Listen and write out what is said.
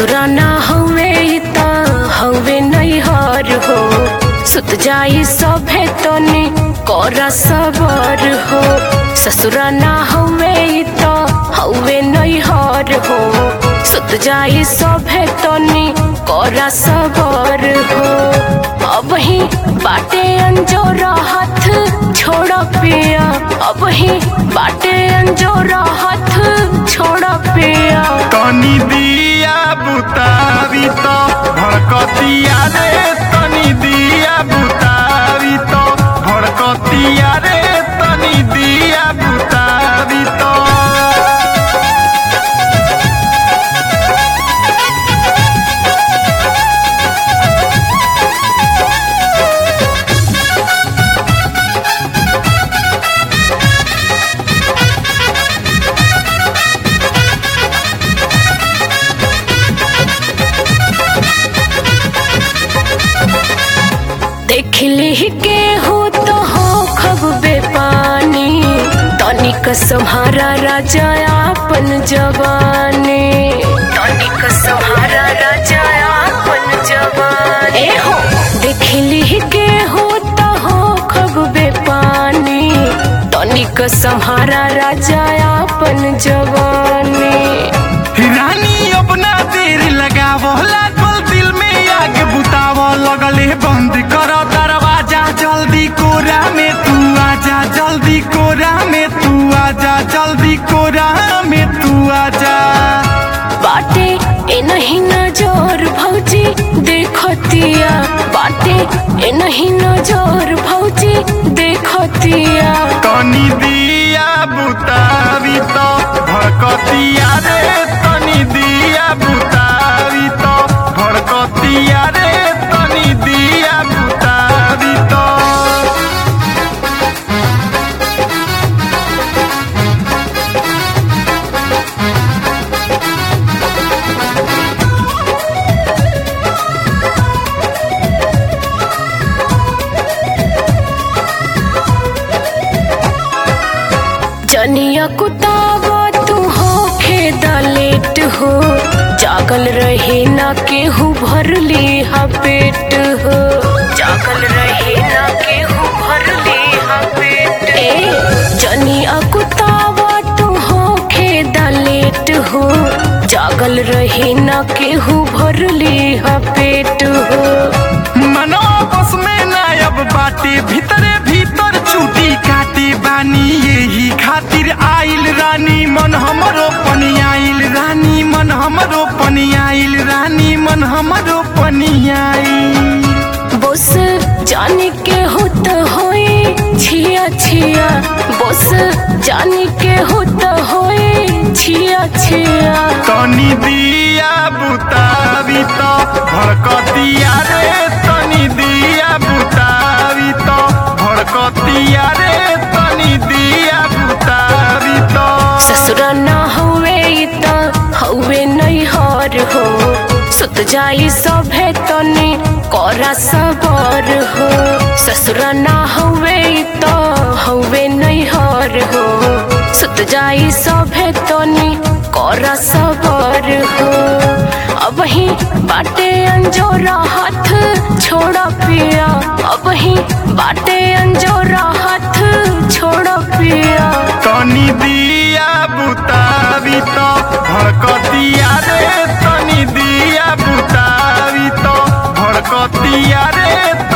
ससुरा ना हवे त हवे नैहर हो सुत जाई सभे तनी कर सबर हो ससुरा ना हवे त हवे नैहर हो सुत जाई सभे तनी कर सबर हो अब ही बाटे अंजोरा हाथ छोड़ पिया अब ही बाटे अंजोरा हाथ छोड़ पिया तनी दिया बुतारी तो भड़कतिया रे तनी दिया बुतारी तो भड़कतिया रे तनी दिया बुतारी तो देखली के हो तो हो खब बेपानी तनिक सम्हारा राजा आपन जवानी तनिक सम्हारा राजा आपन जवानी ए हो देखली के हो तो हो खब बेपानी तनिक सम्हारा राजा आपन जवानी रानी अपना देर लगावो लागल दिल में आग बुतावो लगले बंद कर दरवाजा जल्दी कोरा में तू आजा जल्दी कोरा में तू आजा जल्दी कोरा में तू आजा बाटे ए नहीं नजर भौजी देखतिया बाटे ए नहीं नजर भौजी देखतिया तनी दिया बुतारी तो भड़कतिया रे तनी दिया बुतारी तो भड़कतिया रे तनी दिया बुतारी तो जनिया कुतावा तू हो खेदा लेट हो जागल रहे ना केहू भरली हा पेट हो जागल रहे ना केहू भरली हा पेट ए जनिया कुतावा तू हो खेदा लेट हो जागल रहे ना केहू भरली हा पेट हो मनो बस में नायब बाटे भीतरे भीतर चूटी काटे बानी यही खातिर आइल रानी मन हमरो पनी आइल रानी मन हमरो पनी आइल रानी मन हमरो पनी आइल बस जाने के होत होए छिया छिया बस जाने के होत होए छिया छिया तनी दिया बुतारी तो भड़कतिया रे तनी दिया बुतारी तो भड़कतिया रे तनी दिया बुतारी तो ससुरा ना हुए त हउए नैहर हो सुत जाई सभे तनी करा सबर हो ससुरा ना हुए त हउए नैहर हो सुत जाई सभे तनी करा सबर हो अब ही बाटे अंजोरा हाथ छोड़ पिया अब ही बाटे अंजोरा हाथ छोड़ पिया तनी दिया बुतारी तो भड़कतिया रे तनी दिया बुतारी तो भड़कतिया रे